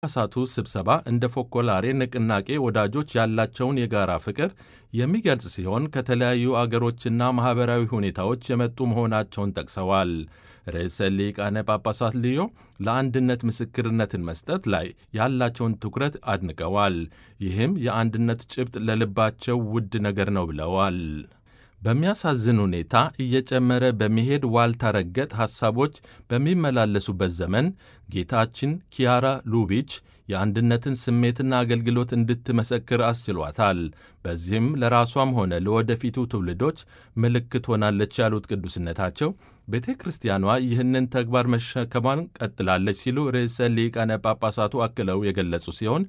ጳጳሳቱ ስብሰባ እንደ ፎኮላሬ ንቅናቄ ወዳጆች ያላቸውን የጋራ ፍቅር የሚገልጽ ሲሆን ከተለያዩ አገሮችና ማኅበራዊ ሁኔታዎች የመጡ መሆናቸውን ጠቅሰዋል። ርዕሰ ሊቃነ ጳጳሳት ልዮ ለአንድነት ምስክርነትን መስጠት ላይ ያላቸውን ትኩረት አድንቀዋል። ይህም የአንድነት ጭብጥ ለልባቸው ውድ ነገር ነው ብለዋል። በሚያሳዝን ሁኔታ እየጨመረ በሚሄድ ዋልታ ረገጥ ሐሳቦች በሚመላለሱበት ዘመን ጌታችን ኪያራ ሉቢች የአንድነትን ስሜትና አገልግሎት እንድትመሰክር አስችሏታል። በዚህም ለራሷም ሆነ ለወደፊቱ ትውልዶች ምልክት ሆናለች ያሉት ቅዱስነታቸው ቤተ ክርስቲያኗ ይህንን ተግባር መሸከሟን ቀጥላለች ሲሉ ርዕሰ ሊቃነ ጳጳሳቱ አክለው የገለጹ ሲሆን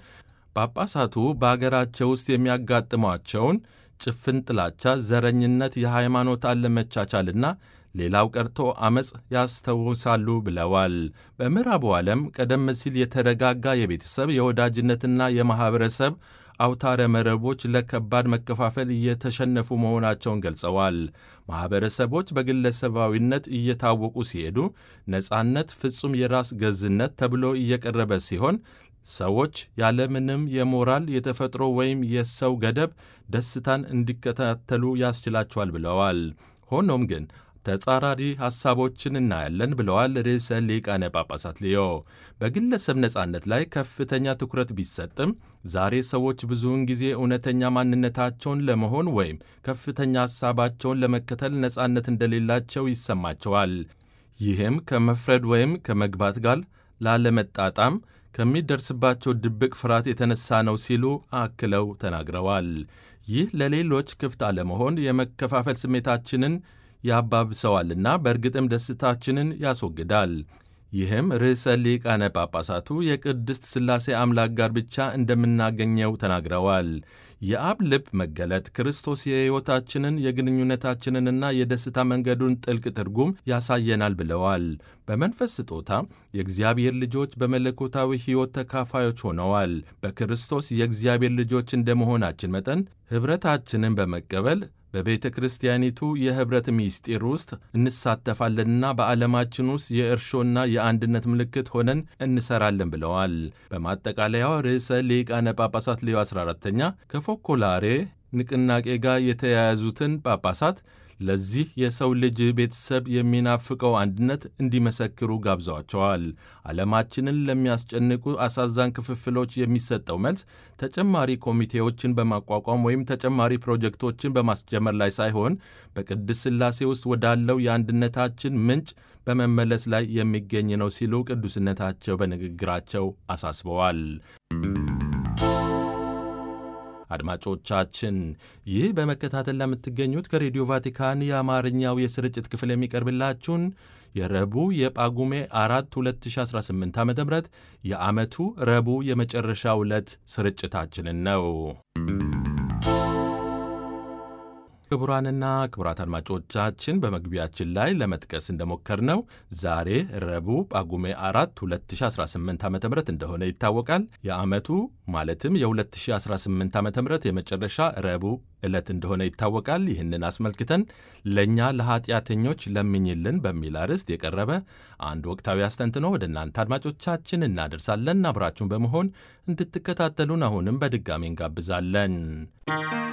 ጳጳሳቱ በአገራቸው ውስጥ የሚያጋጥሟቸውን ጭፍን ጥላቻ፣ ዘረኝነት፣ የሃይማኖት አለመቻቻልና ሌላው ቀርቶ ዐመፅ ያስታውሳሉ ብለዋል። በምዕራቡ ዓለም ቀደም ሲል የተረጋጋ የቤተሰብ የወዳጅነትና የማኅበረሰብ አውታረ መረቦች ለከባድ መከፋፈል እየተሸነፉ መሆናቸውን ገልጸዋል። ማኅበረሰቦች በግለሰባዊነት እየታወቁ ሲሄዱ ነጻነት፣ ፍጹም የራስ ገዝነት ተብሎ እየቀረበ ሲሆን ሰዎች ያለምንም የሞራል የተፈጥሮ ወይም የሰው ገደብ ደስታን እንዲከታተሉ ያስችላቸዋል ብለዋል። ሆኖም ግን ተጻራሪ ሐሳቦችን እናያለን ብለዋል ርዕሰ ሊቃነ ጳጳሳት ሊዮ። በግለሰብ ነጻነት ላይ ከፍተኛ ትኩረት ቢሰጥም ዛሬ ሰዎች ብዙውን ጊዜ እውነተኛ ማንነታቸውን ለመሆን ወይም ከፍተኛ ሐሳባቸውን ለመከተል ነጻነት እንደሌላቸው ይሰማቸዋል። ይህም ከመፍረድ ወይም ከመግባት ጋር ላለመጣጣም ከሚደርስባቸው ድብቅ ፍርሃት የተነሳ ነው ሲሉ አክለው ተናግረዋል። ይህ ለሌሎች ክፍት አለመሆን የመከፋፈል ስሜታችንን ያባብሰዋልና በእርግጥም ደስታችንን ያስወግዳል። ይህም ርዕሰ ሊቃነ ጳጳሳቱ የቅድስት ሥላሴ አምላክ ጋር ብቻ እንደምናገኘው ተናግረዋል። የአብ ልብ መገለጥ ክርስቶስ የሕይወታችንን የግንኙነታችንንና የደስታ መንገዱን ጥልቅ ትርጉም ያሳየናል ብለዋል። በመንፈስ ስጦታ የእግዚአብሔር ልጆች በመለኮታዊ ሕይወት ተካፋዮች ሆነዋል። በክርስቶስ የእግዚአብሔር ልጆች እንደመሆናችን መጠን ኅብረታችንን በመቀበል በቤተ ክርስቲያኒቱ የኅብረት ምስጢር ውስጥ እንሳተፋለንና በዓለማችን ውስጥ የእርሾና የአንድነት ምልክት ሆነን እንሰራለን ብለዋል። በማጠቃለያው ርዕሰ ሊቃነ ጳጳሳት ሌዮ 14ተኛ ከፎኮላሬ ንቅናቄ ጋር የተያያዙትን ጳጳሳት ለዚህ የሰው ልጅ ቤተሰብ የሚናፍቀው አንድነት እንዲመሰክሩ ጋብዘዋቸዋል። ዓለማችንን ለሚያስጨንቁ አሳዛኝ ክፍፍሎች የሚሰጠው መልስ ተጨማሪ ኮሚቴዎችን በማቋቋም ወይም ተጨማሪ ፕሮጀክቶችን በማስጀመር ላይ ሳይሆን በቅድስት ሥላሴ ውስጥ ወዳለው የአንድነታችን ምንጭ በመመለስ ላይ የሚገኝ ነው ሲሉ ቅዱስነታቸው በንግግራቸው አሳስበዋል። አድማጮቻችን ይህ በመከታተል ለምትገኙት ከሬዲዮ ቫቲካን የአማርኛው የስርጭት ክፍል የሚቀርብላችሁን የረቡዕ የጳጉሜ አራት 2018 ዓ ም የዓመቱ ረቡዕ የመጨረሻ ዕለት ስርጭታችንን ነው። ክቡራንና ክቡራት አድማጮቻችን በመግቢያችን ላይ ለመጥቀስ እንደሞከርነው ዛሬ ረቡዕ ጳጉሜ 4 2018 ዓ ም እንደሆነ ይታወቃል። የዓመቱ ማለትም የ2018 ዓ ም የመጨረሻ ረቡዕ ዕለት እንደሆነ ይታወቃል። ይህንን አስመልክተን ለእኛ ለኀጢአተኞች ለምኝልን በሚል አርዕስት የቀረበ አንድ ወቅታዊ አስተንትኖ ወደ እናንተ አድማጮቻችን እናደርሳለን። አብራችሁን በመሆን እንድትከታተሉን አሁንም በድጋሚ እንጋብዛለን።